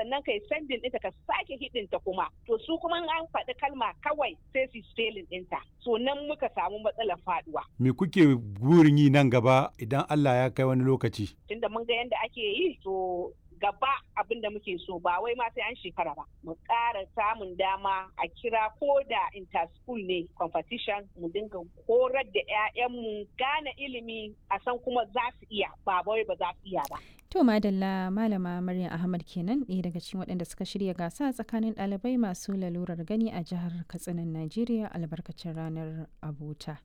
sannan kai sendin ɗinta ka sake hidinta kuma to su kuma an faɗi kalma kawai sai su spelling ɗinta so nan muka samu matsalar faduwa Me kuke burin yi nan gaba idan Allah ya kai wani lokaci? tunda mun ga yadda ake yi to gaba abin da muke so ba wai ma sai an shekara ba mu ƙara samun dama a kira ko da interschool ne competition mu dinga horar da 'ya'yanmu gane ilimi a san kuma za su iya ba wai ba za su iya ba To Madalla Malama Maryam Ahmad kenan ɗaya daga cikin waɗanda suka shirya gasa tsakanin ɗalibai masu lalurar gani a jihar Katsinan Najeriya albarkacin ranar abota.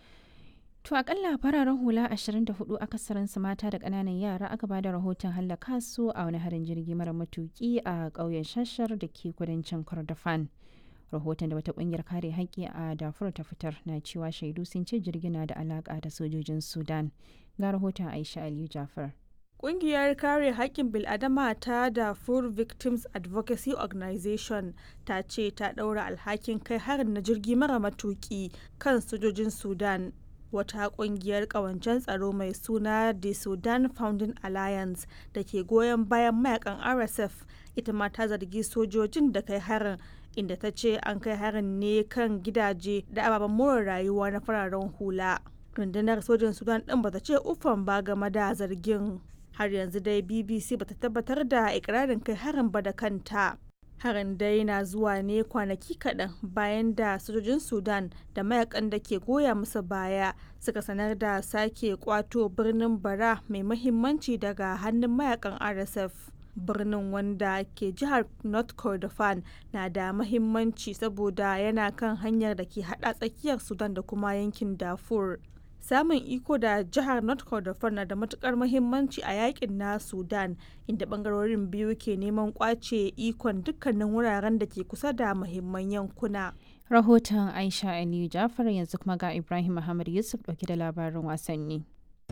To akalla fararen hula 24 akasarinsu mata da ƙananan yara aka bada rahoton hallaka su a wani harin jirgi mara matuki a ƙauyen shashar da ke kudancin Kordofan. Rahoton da wata ƙungiyar kare haƙƙi a Darfur ta fitar na cewa shaidu sun ce jirgin na da alaƙa da sojojin Sudan. Ga rahoton Aisha Aliyu Jafar. Ƙungiyar kare haƙƙin bil'adama ta Darfur Victims Advocacy Organization ta ce ta ɗaura alhakin kai harin na jirgi mara matuƙi kan sojojin Sudan. Wata ƙungiyar ƙawancen tsaro mai suna The Sudan Founding Alliance da ke goyon bayan mayakan RSF ita ma ta zargi sojojin da kai harin inda ta ce an kai harin ne kan gidaje da ababen more rayuwa na fararen hula. Rundunar sojin Sudan ɗin ba ta ce uffan ba game da zargin. har yanzu dai bbc bata tabbatar da ikirarin kai harin ba da kanta harin dai na zuwa ne kwanaki kaɗan bayan da sojojin sudan da mayakan da ke goya musu baya suka sanar da sake kwato birnin bara mai mahimmanci daga hannun mayakan rsf birnin wanda ke jihar north kordofan na da mahimmanci saboda yana kan hanyar da ke hada tsakiyar sudan da kuma yankin darfur samun iko da jihar north kordofan na da matukar muhimmanci a yakin na sudan inda bangarorin biyu ke neman kwace ikon dukkanin wuraren da ke kusa da muhimman yankuna Rahoton Aisha Aliyu Jafar yanzu kuma ga Ibrahim Muhammad Yusuf ɗauke da labarin wasanni.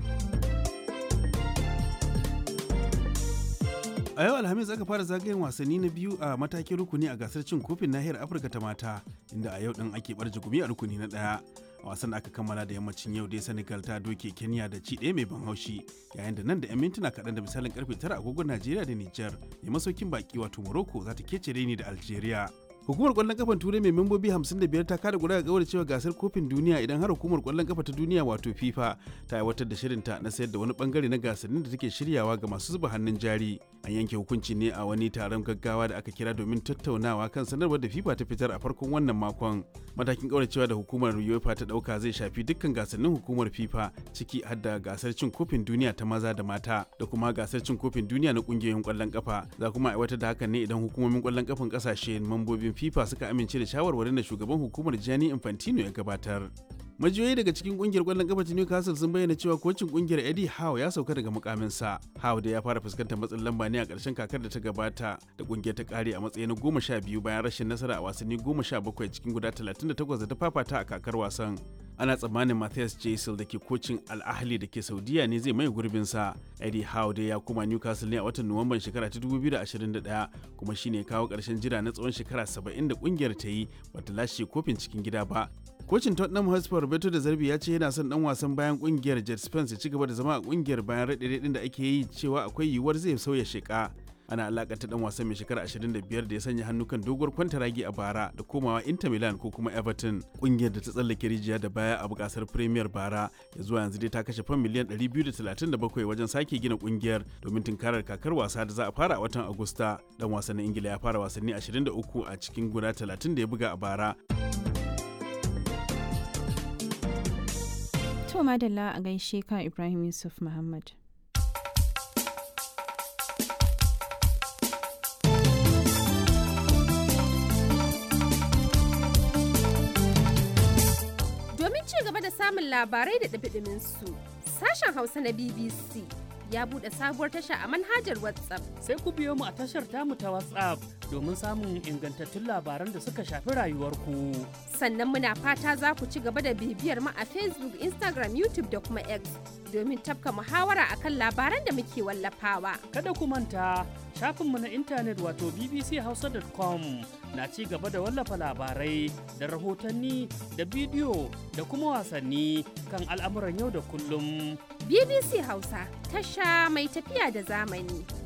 A yau Alhamis aka fara zagayen wasanni na biyu a matakin rukuni a gasar cin kofin nahiyar Afirka ta mata, inda a yau din ake barje gumi a rukuni na ɗaya. A wasan da aka kammala da yammacin yau dai Senegal ta doke Kenya da ci ɗaya mai ban haushi, yayin da nan da 'yan mintuna kaɗan da misalin karfe tara agogon Najeriya da Nijar, mai masaukin baki wato Morocco za ta kece ni da Algeria. Hukumar kwallon kafan Turai mai membobi 55 ta kada guda ga cewa gasar kofin duniya idan har hukumar kwallon kafa ta duniya wato FIFA ta aiwatar da shirinta na sayar da wani bangare na gasannin da take shiryawa ga masu zuba hannun jari. An yanke hukunci ne a wani taron gaggawa da aka kira domin tattaunawa kan sanarwar da FIFA ta fitar a farkon wannan makon. Matakin kauracewa da hukumar UEFA ta dauka zai shafi dukkan gasannin hukumar FIFA ciki har da gasar cin kofin duniya ta maza da mata da kuma gasar cin kofin duniya na kungiyoyin kwallon kafa. Za kuma aiwatar da hakan ne idan hukumomin kwallon kafan kasashe mambobin FIFA suka amince da shawarwarin da shugaban hukumar Gianni Infantino ya gabatar. Majiyoyi daga cikin kungiyar kwallon kafa ta Newcastle sun bayyana cewa kocin kungiyar Eddie Howe ya sauka daga mukaminsa. Howe da ya fara fuskantar matsin lamba ne a ƙarshen kakar da ta gabata da kungiyar ta kare a matsayi na goma sha biyu bayan rashin nasara a wasanni goma sha bakwai cikin guda talatin da takwas da ta fafata a kakar wasan. Ana tsammanin Matthias Jaisel da ke kocin Al-Ahli da ke Saudiya ne zai mai gurbinsa. Eddie Howe dai ya koma Newcastle ne a watan Nuwamban shekara ta 2021 kuma shine kawo ƙarshen jira na tsawon shekara 70 da kungiyar ta yi bata lashe kofin cikin gida ba. Kocin Tottenham Hotspur Roberto da Zarbi ya ce yana son dan wasan bayan kungiyar Jet Spence ya ci gaba da zama a kungiyar bayan raɗe-raɗin da ake yi cewa akwai yiwuwar zai sauya sheka. Ana alakanta dan wasan mai shekara 25 da ya sanya hannu kan doguwar kwantaragi a bara da komawa Inter Milan ko kuma Everton. Kungiyar da ta tsallake rijiya da baya a bukasar Premier bara ya zuwa yanzu dai ta kashe fan miliyan 237 wajen sake gina kungiyar domin tunkarar kakar wasa da za a fara a watan Agusta. Dan wasan na Ingila ya fara wasanni 23 a cikin guda 30 da ya buga a bara. To madalla a gaishe ka Ibrahim Yusuf Muhammad. Domin ci gaba da samun labarai da ɗabiɗimin su, sashen Hausa na BBC ya buɗe sabuwar tasha a manhajar WhatsApp. Sai ku biyo mu a tashar tamu ta WhatsApp domin samun ingantattun labaran da suka shafi rayuwarku. Sannan muna fata za ku ci gaba da bibiyar mu a Facebook, Instagram, YouTube da kuma X domin tafka muhawara akan labaran da muke wallafawa. Kada ku manta shafinmu na intanet wato bbchausa.com na ci gaba da wallafa labarai da rahotanni da bidiyo da kuma wasanni kan al'amuran yau da kullum. BBC Hausa tasha mai tafiya da zamani.